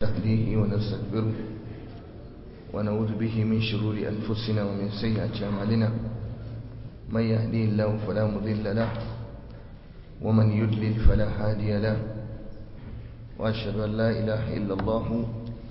نهديه ونستغفره ونعوذ به من شرور أنفسنا ومن سيئات أعمالنا من يهديه الله فلا مضل له ومن يضلل فلا هادي له وأشهد أن لا إله إلا الله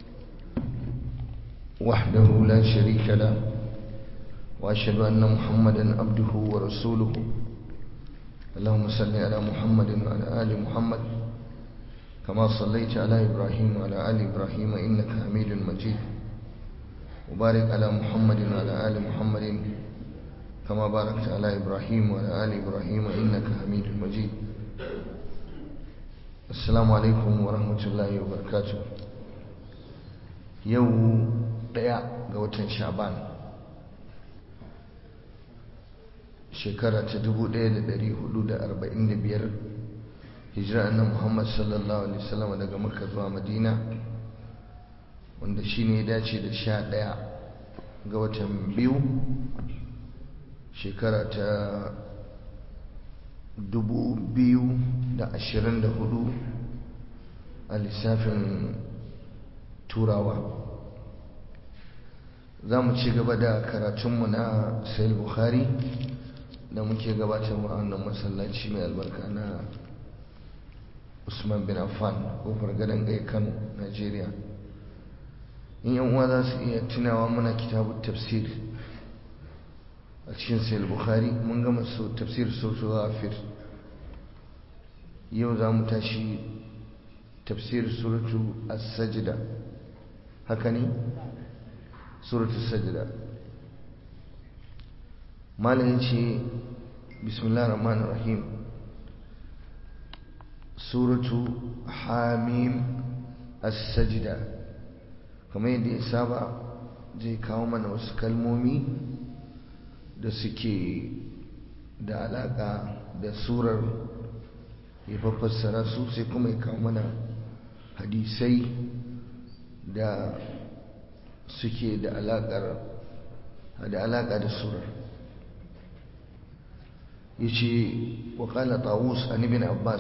وحده لا شريك له وأشهد أن محمدا عبده ورسوله اللهم صل على محمد وعلى آل محمد كما صليت على إبراهيم وعلى آل إبراهيم إنك حميد مجيد وبارك على محمد وعلى آل محمد كما باركت على إبراهيم وعلى آل إبراهيم إنك حميد مجيد السلام عليكم ورحمة الله وبركاته يوم ɗaya ga watan sha'ban shekara ta 1445 hijira na muhammad sallallahu alaihi wasallam daga makka zuwa madina wanda shi ne ya dace da sha ɗaya ga watan biyu shekara ta 2024 a lissafin turawa za mu ci gaba da karatunmu na sayil bukhari da muke gabatar a wannan masallaci mai albarka na usman bin affan kofar gadon ɗaya kano nigeria in yan uwa za su iya tunawa muna kitabun tafsir a cikin sayil bukhari mun gama su tafsir sautu ghafir yau za mu tashi tafsir suratu as-sajda haka ne suratu sajda malayin ce bismillah rahman rahim suratu hamim as-sajda kamar yadda ya saba zai kawo mana wasu kalmomi da suke da alaka da surar ya fassara su sai kuma ya kawo mana hadisai da suke da alaƙar da alaƙa da surar yace wa qala tawus an ibn abbas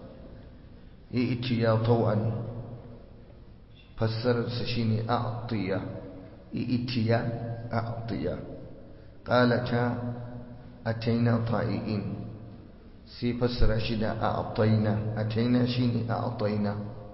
iti ya tawan fassarar sa shine a'tiya iti ya a'tiya qala ta ataina ta'iin sai fassara shi da a'taina ataina shine a'taina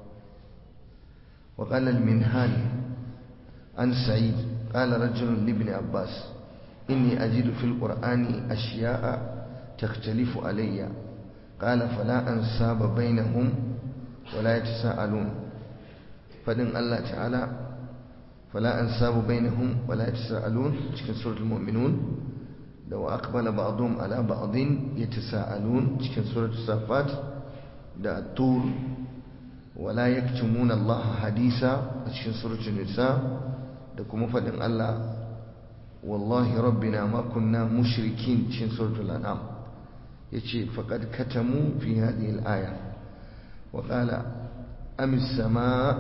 wa qala al-minhal عن سعيد قال رجل لابن عباس إني أجد في القرآن أشياء تختلف علي قال فلا أنساب بينهم ولا يتساءلون فدن الله تعالى فلا أنساب بينهم ولا يتساءلون تكن سورة المؤمنون لو أقبل بعضهم على بعض يتساءلون تكن سورة الصفات دا الطور ولا يكتمون الله حديثا تكن سورة النساء da kuma faɗin Allah wallahi rabbina ma kunna mushrikin cikin suratul an'am yace faqad katamu fi hadhihi al-aya wa qala am as-samaa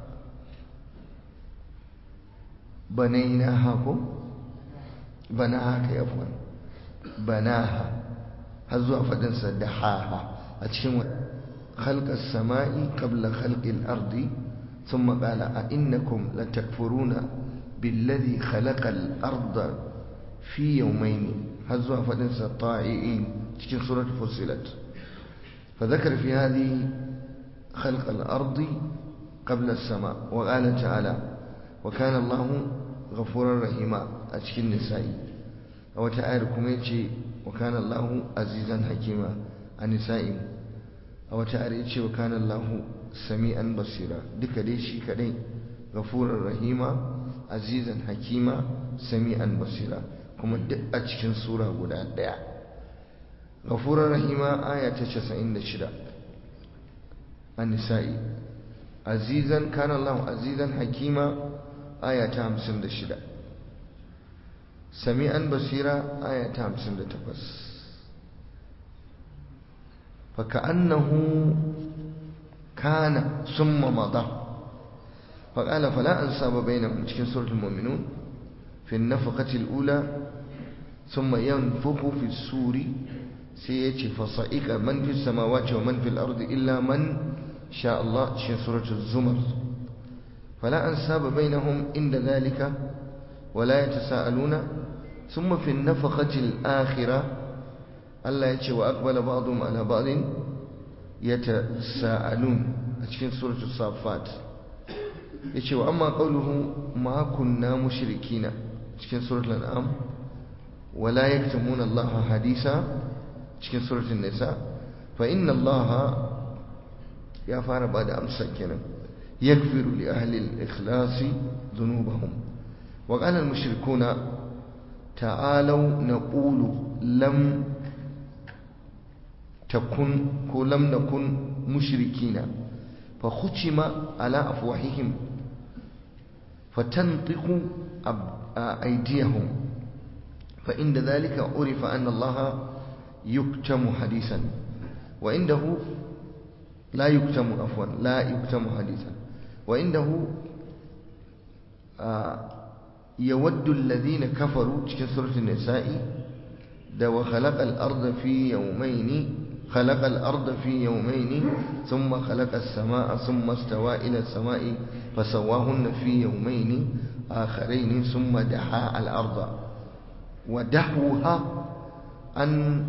banaynaha ko banaha kai afwan banaha har zuwa faɗin sa dahaha a cikin خلق السماء قبل خلق الأرض ثم قال أئنكم لتكفرون بالذي خلق الأرض في يومين هزوا فدنس الطائعين تكن سورة فصلت فذكر في هذه خلق الأرض قبل السماء وقال تعالى وكان الله غفورا رحيما أتكن النساء أو تعالكم يتي وكان الله عزيزا حكيما النساء أو تعالى وكان الله sami'an basira duka dai shi kadai gafurar rahima azizan hakima sami'an basira kuma duk a cikin sura guda daya gafurar rahima aya ta 96 an-nisa'i azizan kana Allah azizan hakima aya ta 56 sami'an basira aya ta 58 فكأنه كان ثم مضى فقال فلا أنساب بينهم تكن سورة المؤمنون في النفقة الأولى ثم ينفخ في السور سيأتي فصائق من في السماوات ومن في الأرض إلا من شاء الله تكن سورة الزمر فلا أنساب بينهم عند ذلك ولا يتساءلون ثم في النفقة الآخرة الله يتشي وأقبل بعضهم على بعض يتساءلون أتشين سورة الصافات يتشي وأما قوله ما كنا مشركين أتشين سورة الأنعام ولا يكتمون الله حديثا أتشين سورة النساء فإن الله يا فار بعد أمس كنا يغفر لأهل الإخلاص ذنوبهم وقال المشركون تعالوا نقول لم تكن ولم نكن مشركين فختم على أفواههم فتنطق أيديهم فإن ذلك عرف أن الله يكتم حديثا وعنده لا يكتم عفوا لا يكتم حديثا وعنده آه يود الذين كفروا في سورة النساء ده وخلق الأرض في يومين خلق الأرض في يومين ثم خلق السماء ثم استوى إلى السماء فسواهن في يومين آخرين ثم دحى الأرض ودحوها أن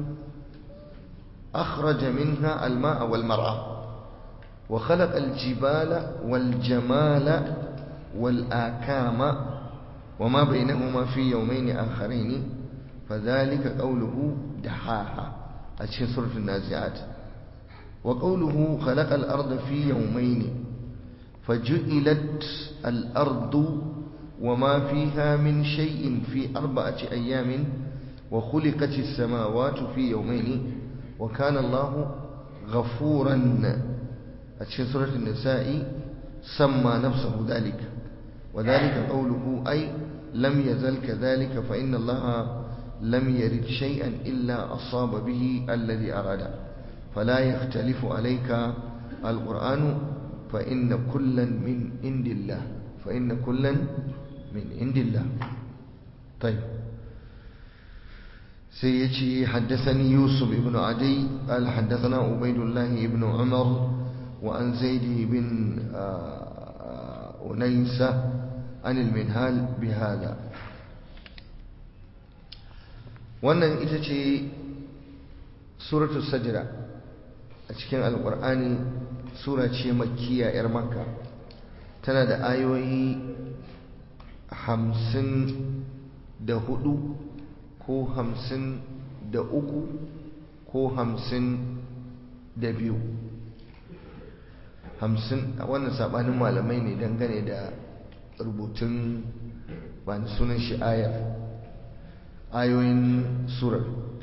أخرج منها الماء والمرعى وخلق الجبال والجمال والآكام وما بينهما في يومين آخرين فذلك قوله دحاها أشهر سورة النازعات وقوله خلق الأرض في يومين فجئلت الأرض وما فيها من شيء في أربعة أيام وخلقت السماوات في يومين وكان الله غفورا أشهر سورة النساء سمى نفسه ذلك وذلك قوله أي لم يزل كذلك فإن الله لم يرد شيئا إلا أصاب به الذي أراد فلا يختلف عليك القرآن فإن كلا من عند الله فإن كلا من عند الله طيب سيجي حدثني يوسف بن عدي قال حدثنا عبيد الله بن عمر وعن زيد بن أنيسة عن المنهال بهذا wannan ita ce suratul sajda a cikin alkur'ani sura ce makkiya yar makka tana da ayoyi hamsin da hudu ko hamsin da uku ko hamsin da biyu hamsin wannan sabanin malamai ne dangane da rubutun ba sunan shi ayar ayoyin surar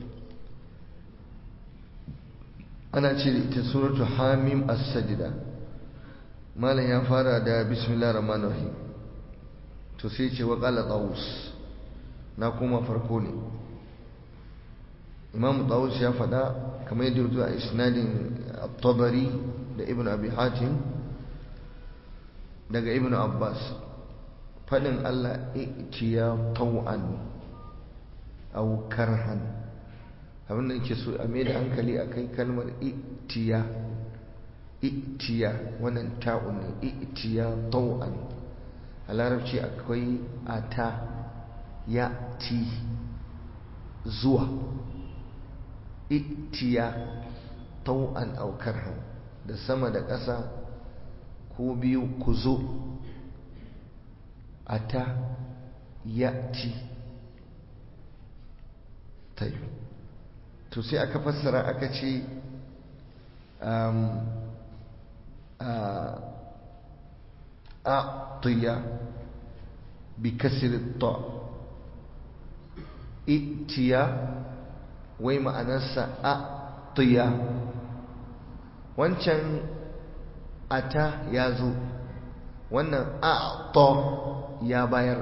ana ce da ita suratu hamim as-sajda malam ya fara da bismillah rahman rahim to sai ce wa qala tawus na kuma farko ne imam tawus ya fada kamar yadda rubuta a isnadin at-tabari da ibn abi hatim daga ibn abbas fadin allah itiya taw'an aw karhan abin da yake so a mai da hankali a kai kalmar itiya itiya wannan ta'un ne itiya taw'an a larabci akwai ata ya ti zuwa itiya taw'an aw karhan da sama da ƙasa ko biyu ku zo ata ya ti tayi to sai aka fassara aka ce a tiya bi kasir ta itiya wai ma'anarsa a tiya wancan ata ya zo wannan a to ya bayar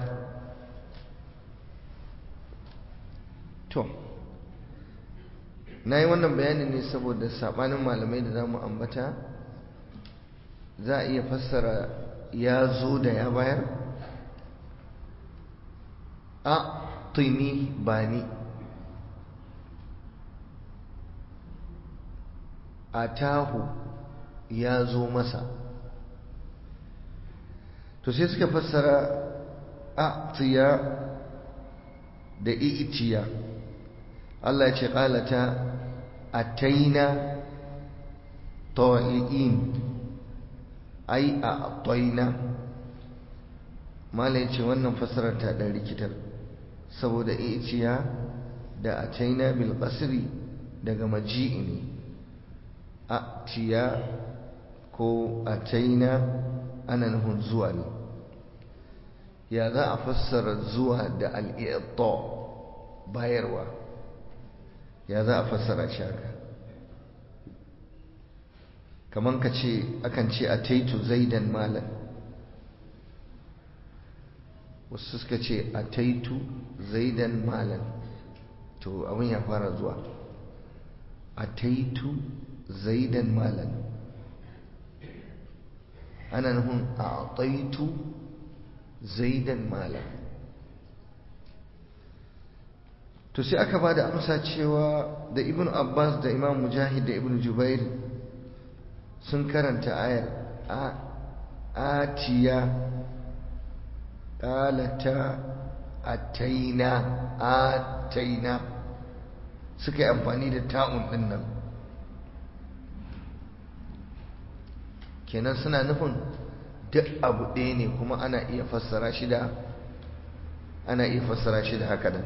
to na yi wannan bayanin ne saboda saɓanin malamai da za mu ambata za a iya fassara ya zo da ya bayar a tuni ba ni a tahu ya zo masa to sai suka fassara a'tiya da i'tiya Allah ya ce qalata ataina ta'iin ai a'taina mala ya ce wannan fassarar ta dan rikitar saboda i'tiya da ataina bil qasri daga maji'i ne a'tiya ko ataina ana nufin zuwa ne ya za a fassara zuwa da al'i'ta bayarwa ya za a fassara shi haka kamar ka ce akan ce a taitu zaidan malan wasu suka ce a taitu zaidan malan to abin ya fara zuwa a taitu zaidan malan ana nufin a taitu zaidan malam to sai aka ba da amsa cewa da ibn abbas da imam mujahid da ibn jubair sun karanta ayar a atiya ƙalata ataina ataina suka yi amfani da ta'un ɗin nan kenan suna nufin duk abu ɗaya ne kuma ana iya fassara shi da ana iya fassara shi da haka nan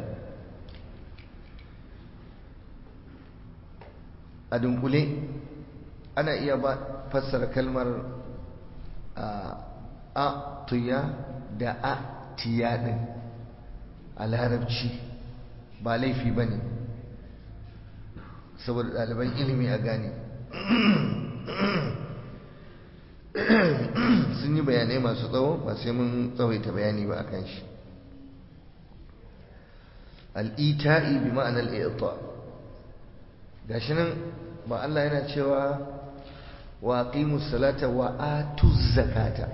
a dunkule ana iya ba fassara kalmar a tuya da a tiya ɗin a larabci ba laifi ba ne saboda ɗaliban ilimi a gane sun yi bayanai masu tsawo ba sai mun tsawaita bayani ba akan shi al'ita'i bi ma'anar al'ita gashi nan ba Allah yana cewa wa aqimus salata wa atuz zakata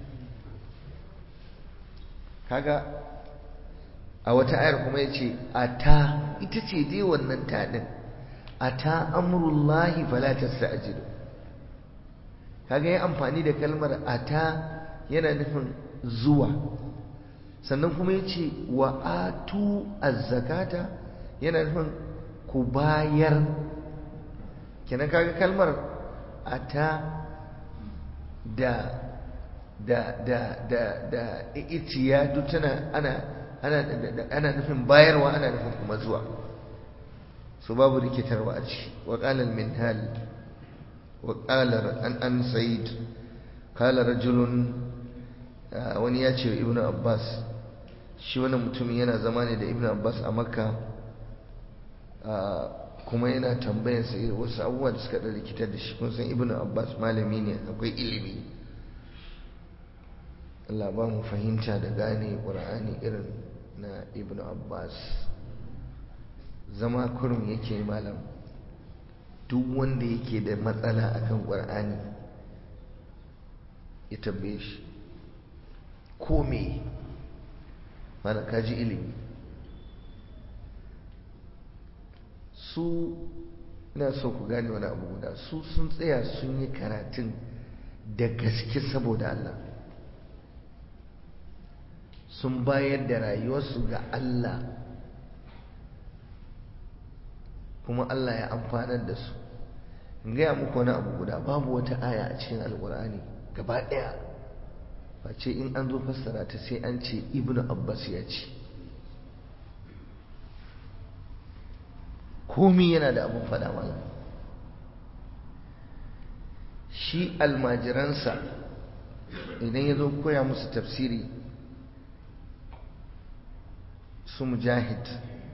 kaga a wata ayar kuma yace ata ita ce dai wannan ta din ata amrullahi fala tasta'jilu kaga yi amfani da kalmar ata yana nufin zuwa sannan kuma ya ce wa atu azzakata yana nufin ku bayar kenan kaga kalmar ata da da da da da itiya duk tana ana ana ana nufin bayarwa ana nufin kuma zuwa su babu rikitarwa a ci wa qala al-minhal وقال عن أن سعيد قال رجل wani ya ce ibn abbas shi wani mutum yana zama ne da ibn abbas a makka kuma yana tambayar sa wasu abubuwa da suka ɗan rikitar da shi kun san ibn abbas malami ne akwai ilimi Allah ba mu fahimta da gane ƙur'ani irin na ibn abbas zama kurum yake malam duk wanda yake da matsala akan ƙwar'ani ya tambaye shi ko me mana kaji ilimi su ina so ku gane wani abu guda su sun tsaya sun yi karatun da gaske saboda Allah sun bayar da rayuwarsu ga Allah kuma Allah ya amfanar da su in gaya muku wani abu guda babu wata aya a cikin alkur'ani gaba ɗaya face in an zo fassara ta sai an ce ibnu abbas ya ce komi yana da abin faɗa mana shi almajiransa idan ya zo koya musu tafsiri su mujahid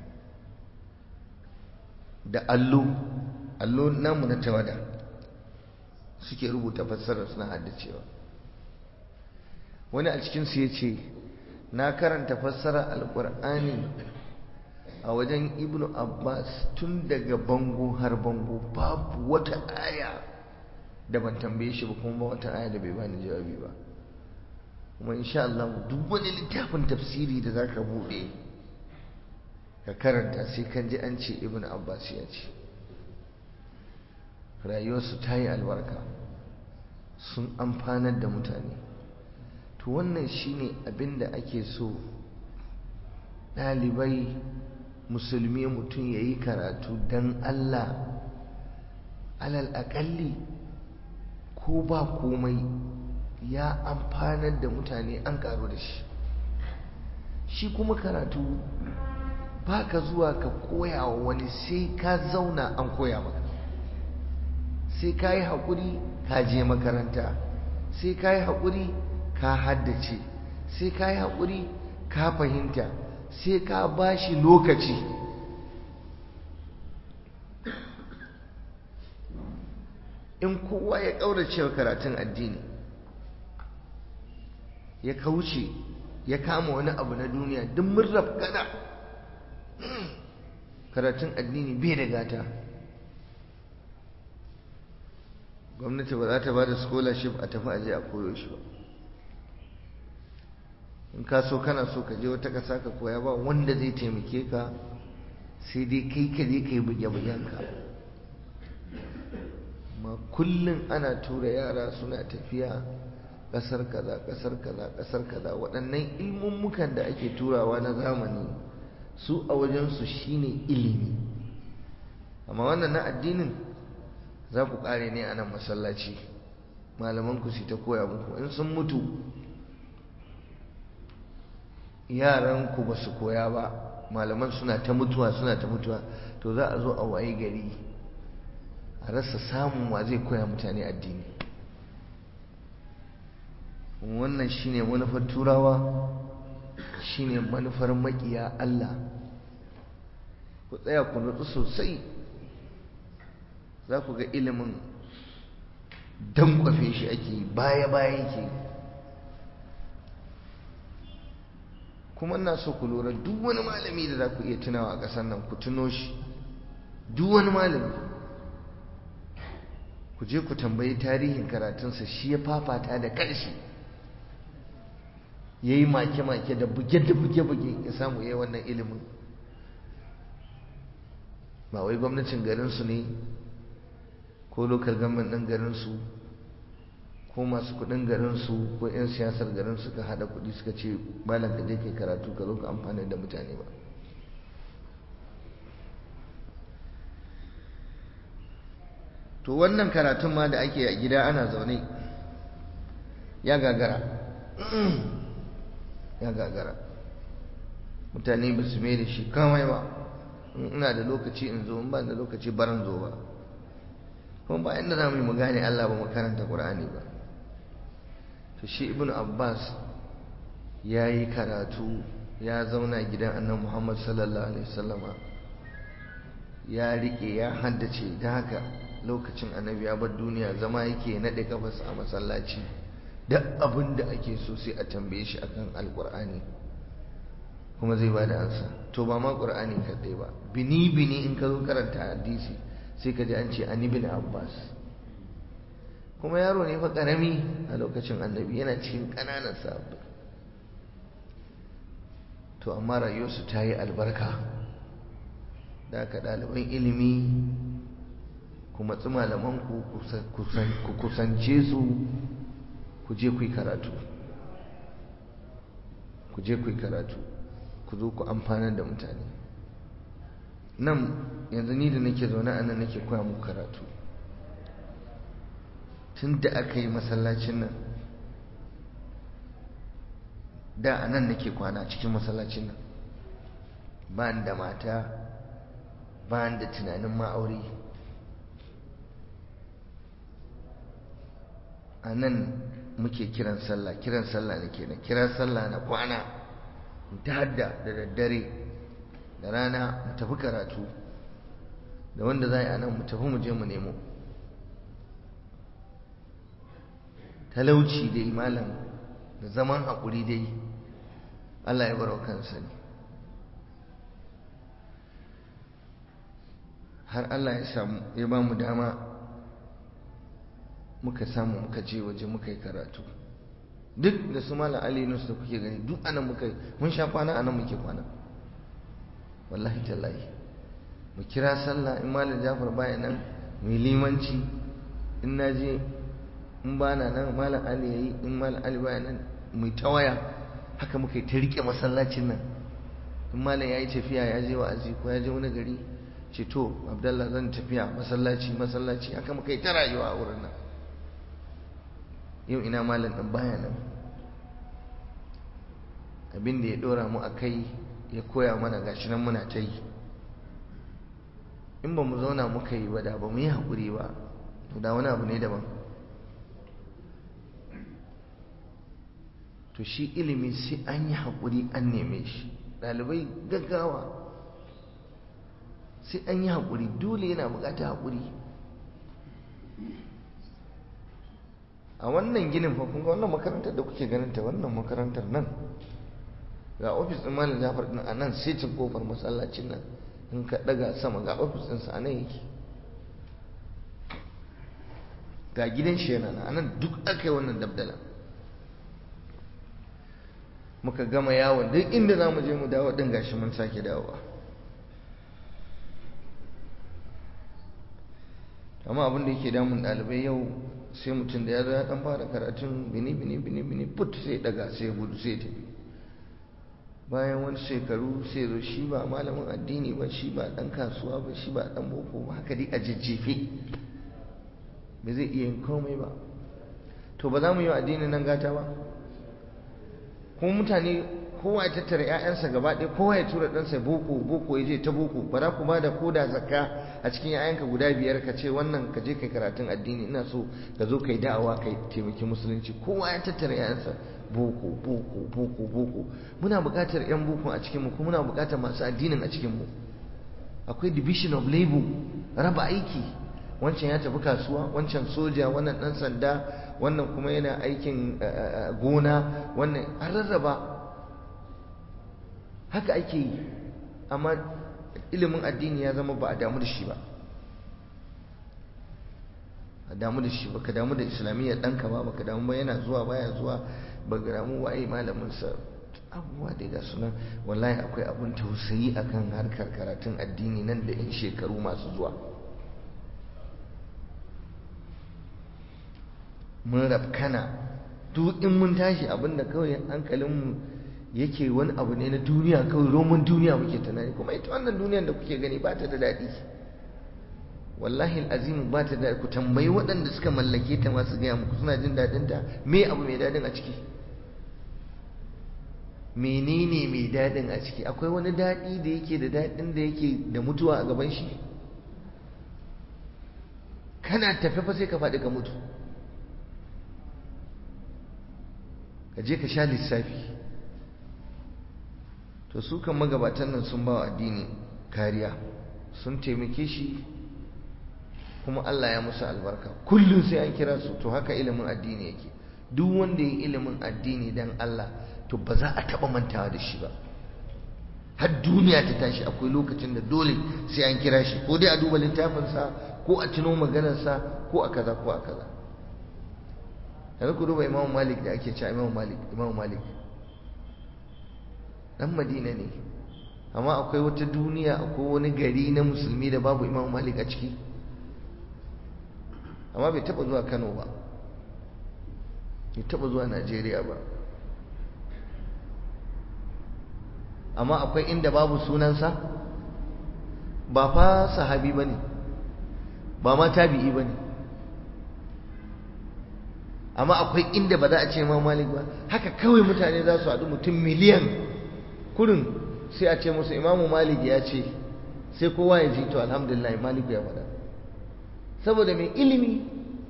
da allo allo namu na tawada suke rubuta fassarar suna haddacewa wani a cikinsu ya ce na karanta fassarar alkur'ani a wajen ibnu abbas tun daga bango har bango babu wata aya da ban tambaye shi ba kuma ba wata aya da bai bani jawabi ba kuma insha Allah duk wani littafin tafsiri da zaka bude ka karanta sai kan ji an ce ibnu abbas ya ce rayuwarsu ta yi albarka sun amfanar da mutane to wannan shine abin da ake so ɗalibai musulmi mutum ya yi karatu don Allah alal aƙalli ko ba komai ya amfanar da mutane an ƙaru da shi shi kuma karatu ba ka zuwa ka koya wa wani sai ka zauna an koya maka sai ka yi haƙuri ka je makaranta sai ka yi haƙuri ka haddace sai ka yi haƙuri ka fahimta sai ka ba shi lokaci in kowa ya ƙaurace wa karatun addini ya kauce ya kama wani abu na duniya duk mun gada karatun addini bai da gata gwamnati ba za ta ba da scholarship a tafi aje a koyo shi ba in ka so kana so ka je wata ƙasa ka koya ba wanda zai taimake ka sai dai kai ka je ka yi buge-bugenka ma kullum ana tura yara suna tafiya ƙasar kaza ƙasar kaza ƙasar kaza waɗannan ilmummukan da ake turawa na zamani su a wajensu shine ilimi amma wannan na addinin za ku ƙare ne a nan masallaci malamanku su ta koya muku in sun mutu yaranku ba su koya ba malaman suna ta mutuwa suna ta mutuwa to za a zo a waye gari a rasa samun wa zai koya mutane addini wannan shine manufar turawa shine manufar makiya Allah ku tsaya ku nutsu sosai za ku ga ilimin dankwafe shi ake baya-baya yake kuma ina so ku lura duk wani malami da za ku iya tunawa a ƙasar nan ku tuno shi duk wani malami ku je ku tambayi tarihin karatunsa shi ya fafata da ƙarshe ya yi make-make da buge da buge-buge ya samu ya yi wannan ilimin ba wai gwamnatin garinsu ne ko lokal government ɗin garinsu ko masu kuɗin garinsu ko 'yan siyasar garin suka haɗa kuɗi suka ce malam ka je kai karatu ka zo ka amfani da mutane ba to wannan karatun ma da ake a gida ana zaune ya gagara ya gagara mutane ba su mai da shi kamai ba ina da lokaci in zo in ba da lokaci baran zo ba kuma ba inda za mu yi mu gane Allah ba mu karanta Qur'ani ba to shi ibnu Abbas ya yi karatu ya zauna gidan annabi Muhammad sallallahu alaihi wasallama ya rike ya haddace da haka lokacin annabi ya bar duniya zama yake naɗe kafas a masallaci duk abin da ake so sai a tambaye shi akan alkur'ani kuma zai ba da ansa to ba ma ƙur'ani kaɗai ba bini bini in ka zo karanta hadisi sai ka ji an ce an ibn abbas kuma yaro ne fa ƙarami a lokacin annabi yana cikin ƙananan sabbi to amma rayuwarsu ta yi albarka da aka ɗaliban ilimi ku matsi malamanku ku kusance su ku je ku yi karatu ku je ku yi karatu ku zo ku amfanar da mutane nan yanzu ni da nake zaune a nan nake koya muku karatu tun da aka yi masallacin nan da a nan nake kwana cikin masallacin nan ba da mata ba da tunanin ma'auri a nan muke kiran sallah kiran sallah ne kenan kiran sallah na kwana ta hadda da daddare da rana mu tafi karatu da wanda za a nan mu tafi mu je mu nemo talauci dai malam da zaman haƙuri dai Allah ya baro kansa ne har Allah ya samu ya ba mu dama muka samu muka je waje muka yi karatu duk da su malam Ali Nus da kuke gani duk anan muka mun sha kwana anan muke kwana wallahi tallahi mu kira sallah in malam Jafar baya nan mu limanci in naje in ba na nan malam Ali yayi in malam Ali baya nan mu ta waya haka muka yi ta rike masallacin nan in malam ya yi tafiya ya je wa'azi ko ya je wani gari ce to abdallah zan tafiya masallaci masallaci haka muka yi ta rayuwa a wurin nan yau ina malam ɗin baya nan abin da ya ɗora mu a kai ya koya mana gashi nan muna ta yi in ba mu zauna muka yi ba da ba mu yi haƙuri ba to da wani abu ne daban to shi ilimi sai an yi haƙuri an neme shi ɗalibai gaggawa sai an yi haƙuri dole yana buƙatar haƙuri a wannan ginin fa kun ga wannan makarantar da kuke ganin ta wannan makarantar nan ga ofis ɗin malam Jafar ɗin a nan setin kofar masallacin nan in ka ɗaga sama ga ofis ɗinsa a nan yake ga gidan shi yana nan a nan duk aka yi wannan dabdala muka gama yawon duk inda za mu je mu dawo ɗin gashi mun sake dawowa amma abin da yake damun ɗalibai yau sai mutum da ya zo ya ɗan fara karatun bini bini bini bini put sai daga sai gudu sai tafi bayan wani shekaru sai zo shi ba malamin addini ba shi ba ɗan kasuwa ba shi ba ɗan boko ba haka dai a jajjefe ba zai iya yin komai ba to ba za mu yi wa addini nan gata ba kuma mutane kowa ya tattara 'ya'yansa gaba ɗaya kowa ya tura ɗansa boko boko ya je ta boko ba za ku ba da koda zakka a cikin 'ya'yanka guda biyar ka ce wannan ka je kai karatun addini ina so ka zo kai da'awa kai taimaki musulunci kowa ya tattara 'ya'yansa boko boko boko boko muna buƙatar 'yan boko a cikinmu kuma muna buƙatar masu addinin a cikinmu akwai division of labor raba aiki wancan ya tafi kasuwa wancan soja wannan ɗan sanda wannan kuma yana aikin gona wannan an rarraba haka ake yi amma ilimin addini ya zama ba a damu da shi ba a damu da shi ba ka damu da islamiyya ɗanka ba ba ka damu ba yana zuwa baya zuwa ba ka damu waye malaminsa abubuwa dai ga sunan wallahi akwai abun tausayi akan harkar karatun addini nan da in shekaru masu zuwa mun rafkana duk in mun tashi abinda kawai hankalinmu yake wani abu ne na duniya kawai roman duniya muke tunani kuma ita wannan duniyar da kuke gani ba ta da daɗi wallahi azimu ba ta da ku tambayi waɗanda suka mallake ta masu gaya muku suna jin daɗin ta me abu mai daɗin a ciki menene mai daɗin a ciki akwai wani daɗi da yake da daɗin da yake da mutuwa a gaban shi kana tafe fa sai ka faɗi ka mutu ka je ka sha lissafi to su kan magabatan nan sun ba wa addini kariya sun taimake shi kuma Allah ya musu albarka kullum sai an kira su to haka ilimin addini yake duk wanda ya ilimin addini dan Allah to ba za a taba mantawa da shi ba har duniya ta tashi akwai lokacin da dole sai an kira shi ko dai a duba littafinsa ko a tuno maganarsa ko a kaza ko a kaza yanzu ku duba imamu malik da ake cewa imamu malik imamu malik dan madina ne amma akwai wata duniya akwai wani gari na musulmi da babu imamu malik a ciki amma bai taba zuwa kano ba bai taba zuwa najeriya ba amma akwai inda babu sunansa ba fa sahabi ba ne ba ma tabi'i ba ne amma akwai inda ba za a ce ma malik ba haka kawai mutane za su haɗu mutum miliyan kurin sai a ce musu imamu malik ya ce sai kowa ya ji to alhamdulillah maliku ya faɗa saboda mai ilimi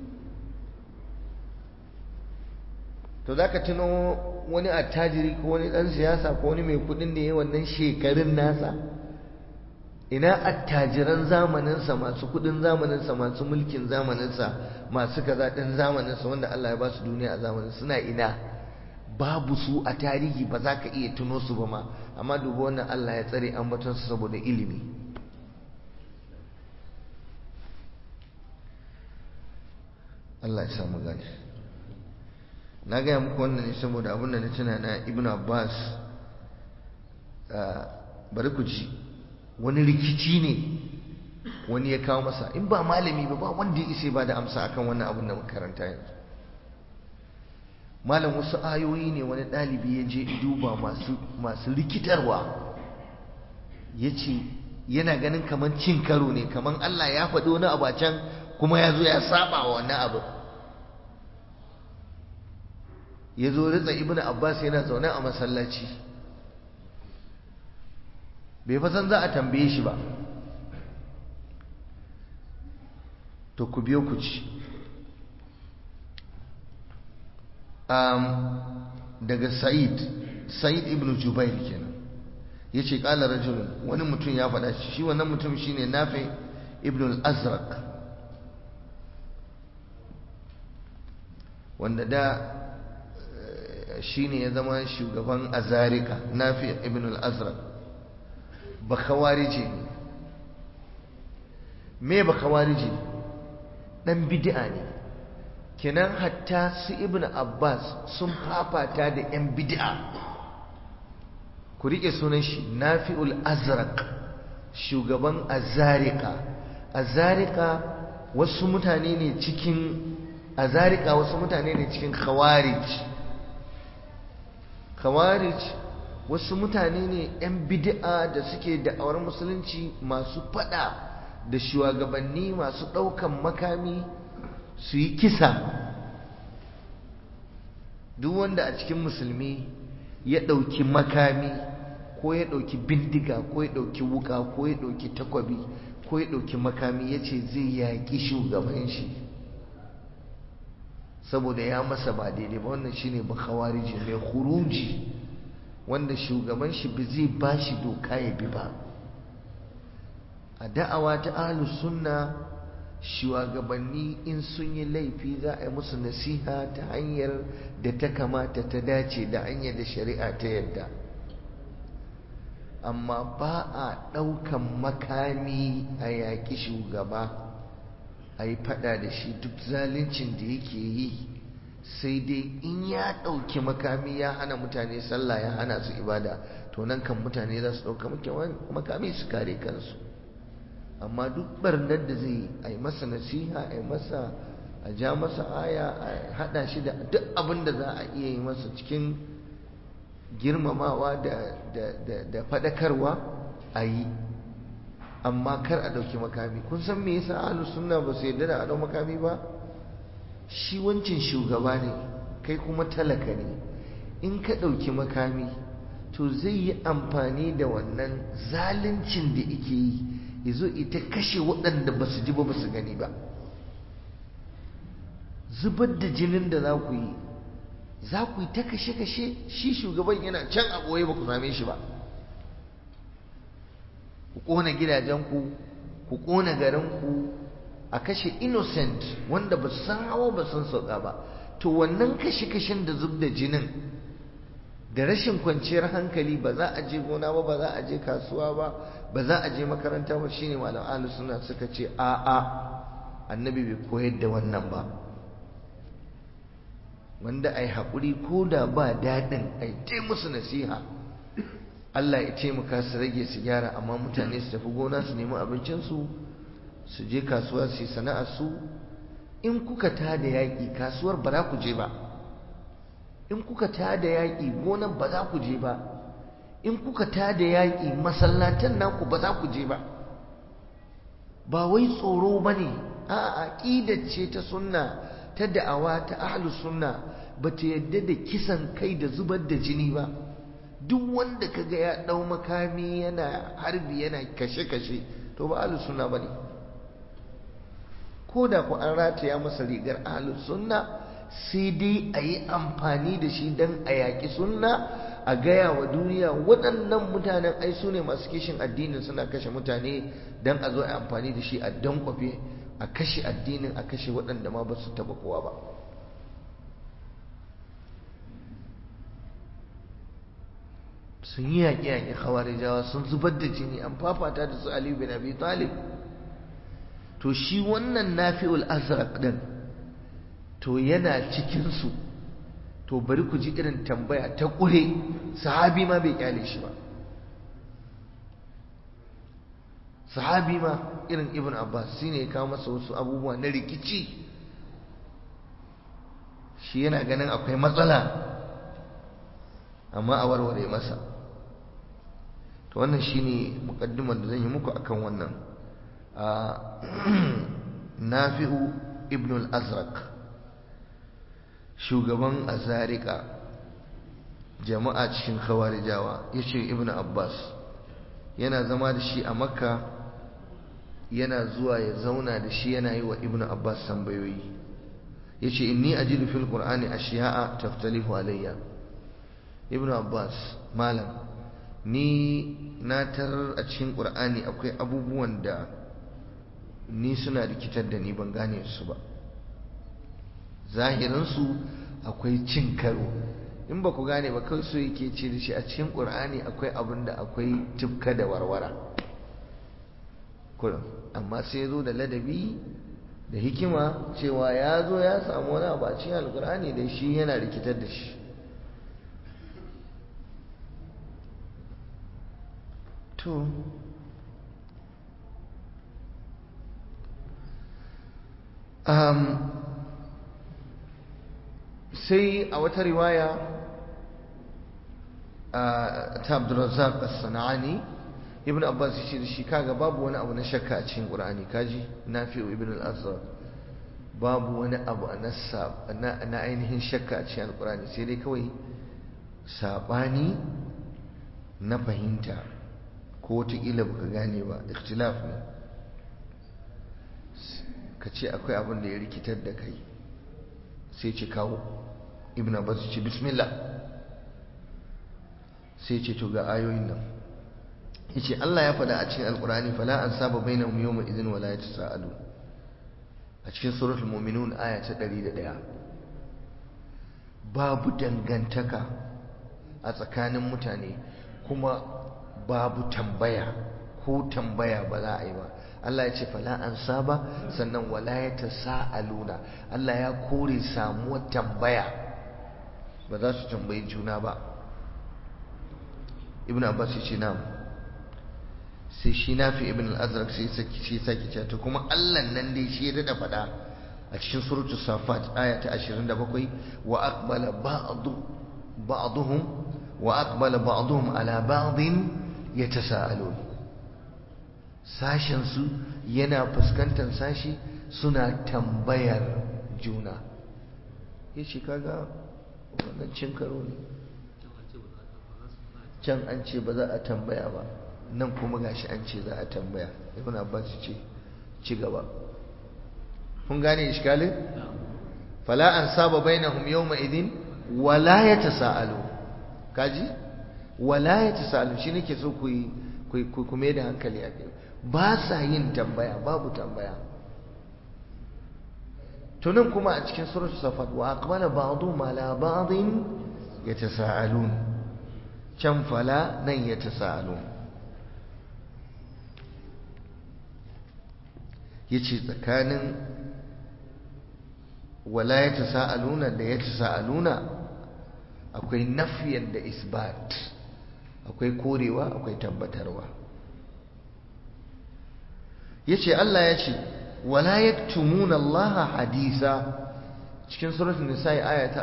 to za ka tuno wani attajiri ko wani ɗan siyasa ko wani mai kuɗin da ya wannan shekarun nasa ina attajiran zamaninsa masu kuɗin zamaninsa masu mulkin zamaninsa masu kaza ɗin zamaninsa wanda Allah ya ba su duniya a zamanin suna ina babu su a tarihi ba za ka iya tuno su ba ma amma dubu wannan Allah ya tsare ambatonsu saboda ilimi Allah ya samu gani na gaya muku wannan ne saboda abin da na tuna na ibn abbas bari ku ji wani rikici ne wani ya kawo masa in ba malami ba ba wanda ya isa ba da amsa akan wannan abin da makaranta yanzu malam wasu ayoyi ne wani ɗalibi ya je duba masu rikitarwa ya ce yana ganin kamar cin karo ne kamar Allah ya faɗi wani abu a can kuma ya zo ya saba wa wannan abu ya zo ritsa ibn abbas yana zaune a masallaci bai fasan za a tambaye shi ba to ku biyo ku ci daga sa'id sa'id ibn jubair kenan ya ce ƙala rajulun wani mutum ya faɗa shi wannan mutum shine nafi ibn al-azraq wanda da shine ya zama shugaban azarika nafi ibn al-azraq bakawarije ne me bakawarije dan bid'a ne kenan hatta su ibn abbas sun fafata da yan bid'a ku rike sunan shi nafi'ul azraq shugaban azarika azarika wasu mutane ne cikin azarika wasu mutane ne cikin khawarij khawarij wasu mutane ne 'yan bid'a da suke da'awar musulunci masu fada da shugabanni masu ɗaukan makami su yi kisa duk wanda a cikin musulmi ya ɗauki makami ko ya ɗauki bindiga ko ya ɗauki wuka ko ya ɗauki takwabi ko ya ɗauki makami ya ce zai yaƙi shugaban shi saboda ya masa ba daidai ba wannan shine ba khawariji mai khuruji wanda shugaban shi ba zai ba shi doka ya bi ba a da'awa ta ahlus sunna shugabanni in sun yi laifi za a yi musu nasiha ta hanyar da ta kamata ta dace da hanyar da shari'a ta yadda amma ba a ɗaukan makami a yaƙi shugaba a yi fada da shi duk zaluncin da yake yi sai dai in ya ɗauki makami ya hana mutane sallah ya hana su ibada to nan kan mutane za su ɗauka makami su kare kansu amma duk barnar da zai a yi masa nasiha a yi masa a ja masa aya a haɗa shi da duk abin da za a iya yi masa cikin girmamawa da faɗakarwa a yi amma kar a ɗauki makami kun san me yasa ahlus sunna ba su yarda da a ɗau makami ba shi wancin shugaba ne kai kuma talaka ne in ka ɗauki makami to zai yi amfani da wannan zaluncin da ike yi ya zo ita kashe waɗanda ba su ji ba ba su gani ba zubar da jinin da za ku yi za ku yi ta kashe-kashe shi shugaban yana can a ɓoye ba ku same shi ba ku ƙona gidajenku ku ƙona garinku a kashe innocent wanda ba san hawa ba san sauka ba to wannan kashe-kashen da zub da jinin da rashin kwanciyar hankali ba za a je gona ba ba za a je kasuwa ba ba za a je makaranta ba shine malam ahlus sunna suka ce a a annabi bai koyar da wannan ba wanda ai haƙuri ko da ba daɗin ai ta musu nasiha Allah ya taimaka su rage su gyara amma mutane su tafi gona su nemi abincinsu su je kasuwa su yi sana'ar su in kuka ta da yaƙi kasuwar ba za ku je ba in kuka ta da yaƙi gonan ba za ku je ba in kuka ta da yaƙi masallatan naku ba za ku je ba ba wai tsoro ba ne a aƙidar ce ta sunna ta da'awa ta ahlus sunna ba ta yadda da kisan kai da zubar da jini ba duk wanda kaga ya ɗau makami yana harbi yana kashe-kashe to ba ahlus sunna ba ne ko da ku an rataya masa rigar ahlus sunna sai dai a yi amfani da shi don a yaƙi sunna a gaya wa duniya waɗannan mutanen ai su ne masu kishin addinin suna kashe mutane don a zo a amfani da shi a dankwafe a kashe addinin a kashe waɗanda ma ba su taɓa kowa ba sun yi yaƙe-yaƙe khawarijawa sun zubar da jini an fafata da su aliyu bin abi talib to shi wannan nafi'ul azraq din to yana cikinsu to bari ku ji irin tambaya ta ƙure sahabi ma bai kyale shi ba sahabi ma irin ibn abbas shi ne ya kawo masa wasu abubuwa na rikici shi yana ganin akwai matsala amma a warware masa to wannan shine mukaddimar da zan yi muku akan wannan nafi'u ibn al-azraq shugaban azarika jama'a cikin khawarijawa yace ibn abbas yana zama da shi a makka yana zuwa ya zauna da shi yana yi wa ibn abbas tambayoyi yace inni ajidu fil qur'ani ashiya'a taftalifu alayya ibn abbas malam ni na tarar a cikin qur'ani akwai abubuwan da ni suna rikitar da ni ban gane su ba zahirinsu akwai cin karo in ba ku gane ba kawai so yake ce da shi a cikin ƙur'ani akwai abin da akwai tufka da warwara kurin amma sai zo da ladabi da hikima cewa ya zo ya samu wani abu a cikin alƙur'ani da shi yana rikitar da shi to um, sai a wata riwaya ta Abdurrazzaq as-Sana'ani Ibn Abbas ya ce da shi kaga babu wani abu na shakka a cikin Qur'ani kaji Nafi'u Ibn al-Azhar babu wani abu na na ainihin shakka a cikin Qur'ani sai dai kawai sabani na fahimta ko wata kila baka gane ba ikhtilaf ne ka ce akwai abin da ya rikitar da kai sai ce kawo ibn abbas ce bismillah sai ce to ga ayoyin nan yace Allah ya faɗa a cikin alqur'ani fala an saba bainahum yawma idhin wala yatasaalu a cikin suratul mu'minun aya ta 101 babu dangantaka a tsakanin mutane kuma babu tambaya ko tambaya ba za a yi ba Allah ya ce fala an saba sannan wala ya ta sa'aluna Allah ya kore samuwar tambaya ba za su tambayi juna ba ibn abbas ya ce na sai shi nafi ibn al-azraq sai saki shi saki ce to kuma Allah nan dai shi ya dada faɗa a cikin suratu safat aya ta 27 wa aqbala ba'du ba'dhum wa aqbala ba'dhum ala ba'din yatasaalun sashensu yana fuskantar sashi suna tambayar juna ya ce kaga wannan cin karo ne can an ce ba za a tambaya ba nan kuma gashi an ce za a tambaya ibn abbas ce ci gaba kun gane iskalin fala an saba bainahum yawma idin wala yatasaalu kaji wala yatasaalu shi nake so ku yi ku mai da hankali a kai ba sa yin tambaya babu tambaya tunan kuma a cikin suratu safat wa aqbala ba'dhum ala ba'dhin yatasaalun can fala nan yatasaalun yace tsakanin wala yatasaaluna da yatasaaluna akwai nafiyan da isbat akwai korewa akwai tabbatarwa yace Allah ya ce wala yaktumuna Allah hadisa cikin suratul nisa aya ta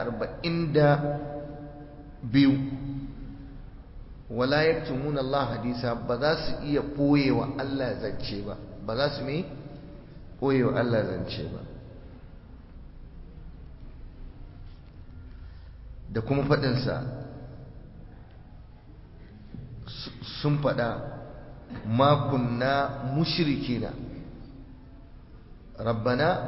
42 wala yaktumuna Allah hadisa ba za su iya koyewa Allah zance ba ba za su me koyewa Allah zance ba da kuma faɗinsa sun faɗa makunna mushrikina rabbana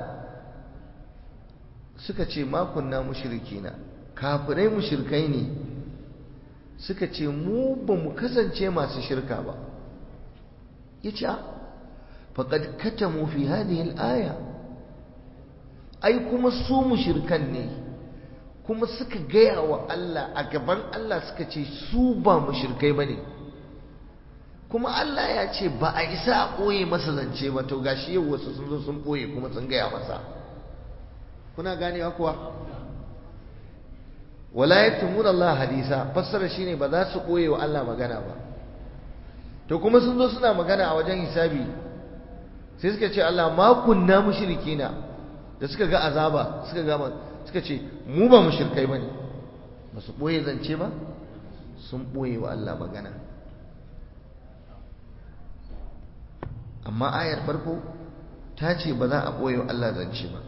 suka ce makunna mushrikina kafirai mushrikai ne suka ce mu ba mu kasance masu shirka ba ya ce faƙad katamu fi hadhihi al-aya ai kuma su mushrikan ne kuma suka gaya wa Allah a gaban Allah suka ce su ba mushrikai bane kuma Allah ya ce ba a isa a ɓoye masa zance ba to gashi yau wasu sun zo sun ɓoye kuma sun gaya masa kuna ganewa kuwa wala yaktumun Allah hadisa fassara shine ba za su ɓoye wa Allah magana ba to kuma sun zo suna magana a wajen hisabi sai suka ce Allah ma kunna mushrikina da suka ga azaba suka ga suka ce mu ba mu shirkai ba ne ba su ɓoye zance ba sun ɓoye wa Allah magana amma ayar farko ta ce ba za a ɓoye wa Allah zance ba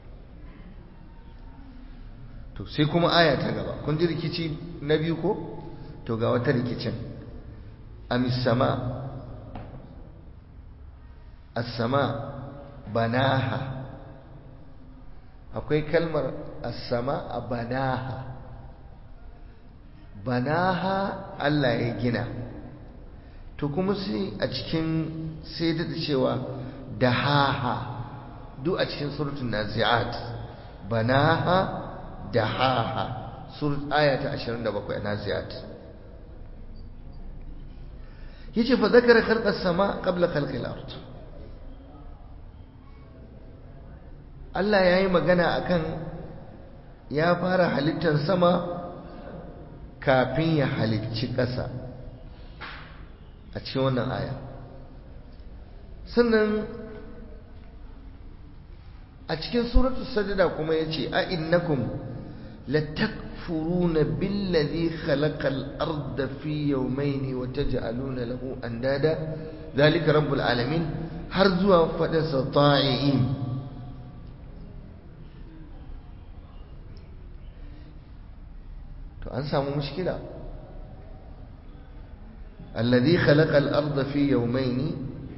to sai kuma aya ta gaba kun ji rikici na biyu ko to ga wata rikicin amis sama as-sama banaha akwai kalmar as-sama a banaha banaha Allah ya gina to kuma sai a cikin sai da cewa dahaha duk a cikin suratul nazi'at banaha dahaha surat aya ta 27 a nazi'at yace fa zakara khalqas sama qabla khalqil ard Allah yayi magana akan ya fara halittar sama kafin ya halicci ƙasa a cikin wannan aya sannan a cikin suratul sajda kuma yace a innakum latakfuruna billazi khalaqal arda fi yawmayn wa taj'aluna lahu andada zalika rabbul alamin har zuwa fadin sa ta'iin to an samu mushkila alladhi khalaqal arda fi yawmayn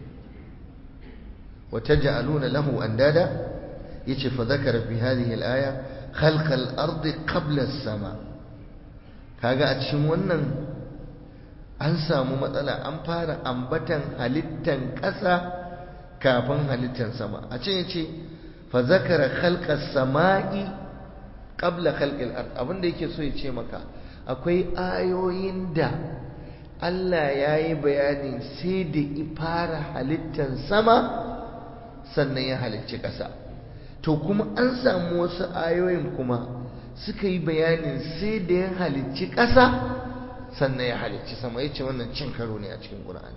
wa taj'aluna lahu andada yace fa zakara fi hadhihi al-aya khalq al-ard qabla as-sama kaga a cikin wannan an samu matsala an fara ambatan halittan ƙasa kafin halittan sama a cikin yace fa zakara khalq as-sama'i qabla khalq al-ard abinda yake so ya ce maka akwai ayoyin da Allah ya yi bayanin sai da ifara halittan sama sannan ya halicci ƙasa to kuma an samu wasu ayoyin kuma suka yi bayanin sai da ya halicci ƙasa sannan ya halicci sama ya ce wannan cin karo ne a cikin ƙura'ani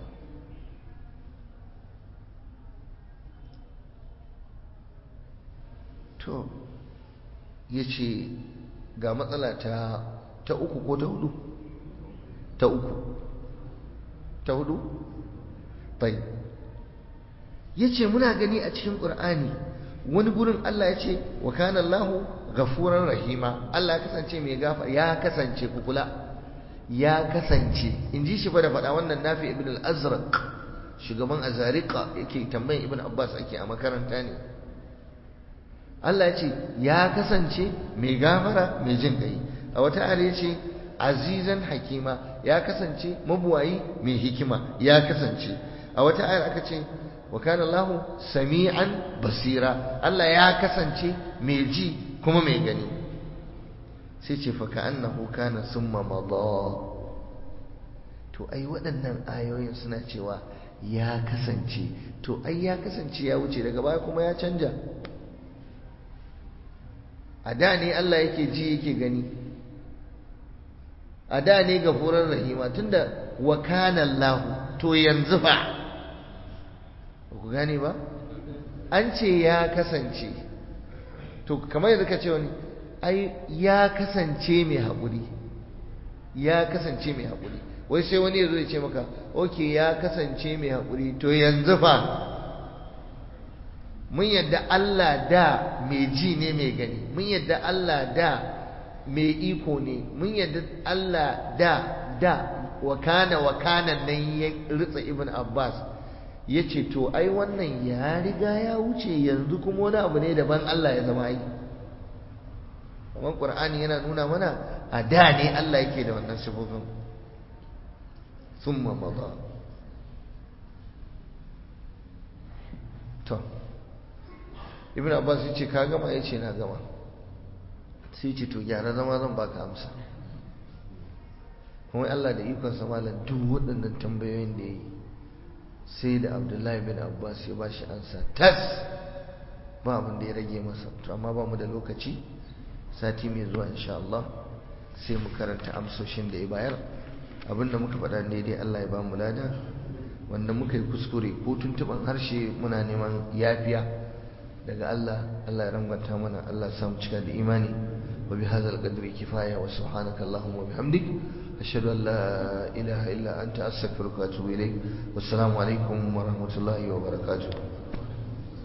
to ya ce ga matsala ta ta uku ko ta hudu ta uku ta hudu bai ya ce muna gani a cikin ƙur'ani wani gurin Allah ya ce wa kana Allahu ghafuran rahima Allah ya kasance mai gafa ya kasance kukula ya kasance in ji shi fa da faɗa wannan nafi ibn al-azraq shugaban azariqa yake tambayin ibn abbas ake a makaranta ne Allah ya ce ya kasance mai gafara mai jin kai a wata ayar ya ce azizan hakima ya kasance mabuwayi mai hikima ya kasance a wata ayar aka ce wa kana Allahu sami'an basira Allah ya kasance mai ji kuma mai gani sai ce fa ka'annahu kana summa madha to ai waɗannan ayoyin suna cewa ya kasance to ai ya kasance ya wuce daga baya kuma ya canja a da ne Allah yake ji yake gani a da ne gafurar rahima tunda wa kana Allah to yanzu fa ku gane ba an ce ya kasance to kamar yadda ka ce wani ai ya kasance mai haƙuri ya kasance mai haƙuri wai sai wani ya zo ya ce maka oke ya kasance mai haƙuri to yanzu fa mun yadda Allah da mai ji ne mai gani mun yadda Allah da mai iko ne mun yadda Allah da da wakana wakana nan ya ritsa ibn Abbas ya ce to ai wannan ya riga ya wuce yanzu kuma wani abu ne daban Allah ya zama yi amma Qur'ani yana nuna mana a da ne Allah yake da wannan sifofin summa madha to ibn abbas ya ce ka gama ya ce na gama sai ce to gyara zama zan baka amsa kuma Allah da ikon malam duk waɗannan tambayoyin da ya yi sai da abdullahi bin abbas ya ba shi ansa tas ba abin da ya rage masa to amma ba mu da lokaci sati mai zuwa insha Allah sai mu karanta amsoshin da ya bayar abinda muka faɗa daidai Allah ya ba mu lada wanda muka yi kuskure ko tuntuɓan harshe muna neman yafiya daga Allah Allah ya rangwanta mana Allah ya samu cika da imani wa bi hadzal qadri kifaya wa subhanaka allahumma wa bihamdik ashhadu an la ilaha illa anta astaghfiruka wa atubu ilaik wassalamu alaikum wa rahmatullahi wa barakatuh